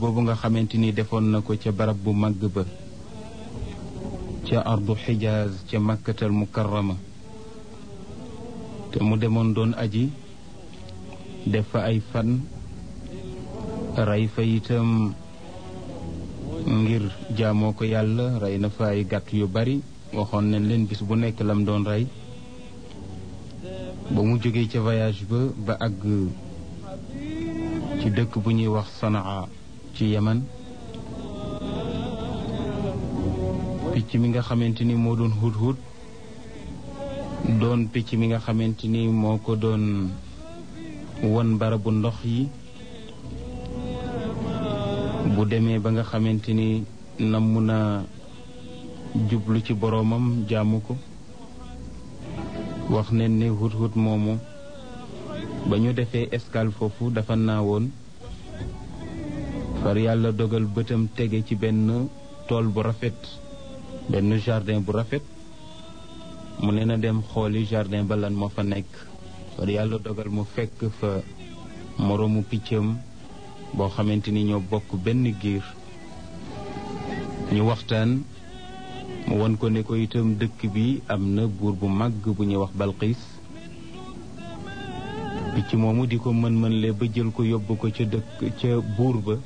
boobu nga xamante ni defoon na ko ca barab bu màgg ba ca ardu xijaaz ca makkatal mukarrama te mu demoon doon aji def fa ay fan rey fa itam ngir jaamoo ko yàlla rey na fa ay gàtt yu bari waxoon nañ leen bis bu nekk lam doon rey ba mu jógee ca voyage ba ba àgg ci dëkk bu ñuy wax sanaa ci yemen picc mi nga xamante ni moo doon hut hut doon picc mi nga xamante ni moo ko doon won barabu ndox yi bu demee ba nga xamante ni namm na jublu ci boroomam jaamu ko wax ne ni hut hut moomu ba ñu defee escale foofu dafa naawoon far yàlla dogal bëtam tege ci benn tool bu rafet benn jardin bu rafet mu ne na dem xooli jardin ba lan moo fa nekk far yàlla dogal mu fekk fa moroomu piccam boo xamante ni ñoo bokk benn giir ñu waxtaan mu won ko ne ko itam dëkk bi am na buur bu màgg bu ñuy wax balxiis picc moomu di ko mën-mën le ba jël ko yóbbu ko ca dëkk ca buur ba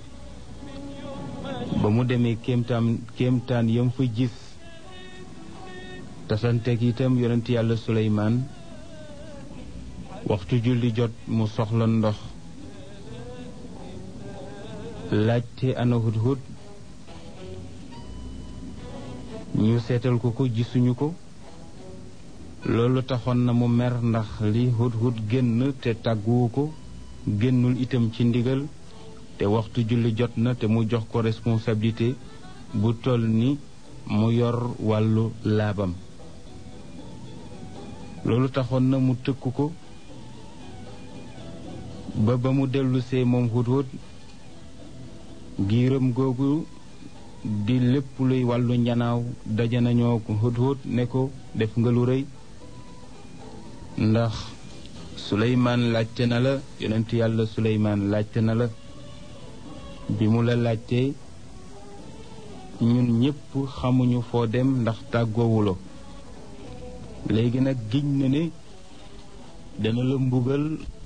ba mu demee kéemtaan kéemtaan yam fa gis tasanteeg itam yonent yàlla suleymaan waxtu julli jot mu soxla ndox laajte ana hudhud ñu seetal ko ko gisuñu ko loolu taxoon na mu mer ndax li hudhud génn te tàgguwu ko génnul itam ci ndigal te waxtu julli jot na te mu jox ko responsabilité bu toll ni mu yor wàllu laabam loolu taxoon na mu tëkk ko ba ba mu dellusee moom hudhud giiram googu di lépp luy wàllu njanaaw daje nañoo ko hudhud ne ko def nga lu rëy ndax suleymaan laajte na la yonent yàlla suleymaan laajte na la bi mu la laajtee ñun ñépp xamuñu foo dem ndax tàggoowuloo léegi nag giñ na ne dana la mbugal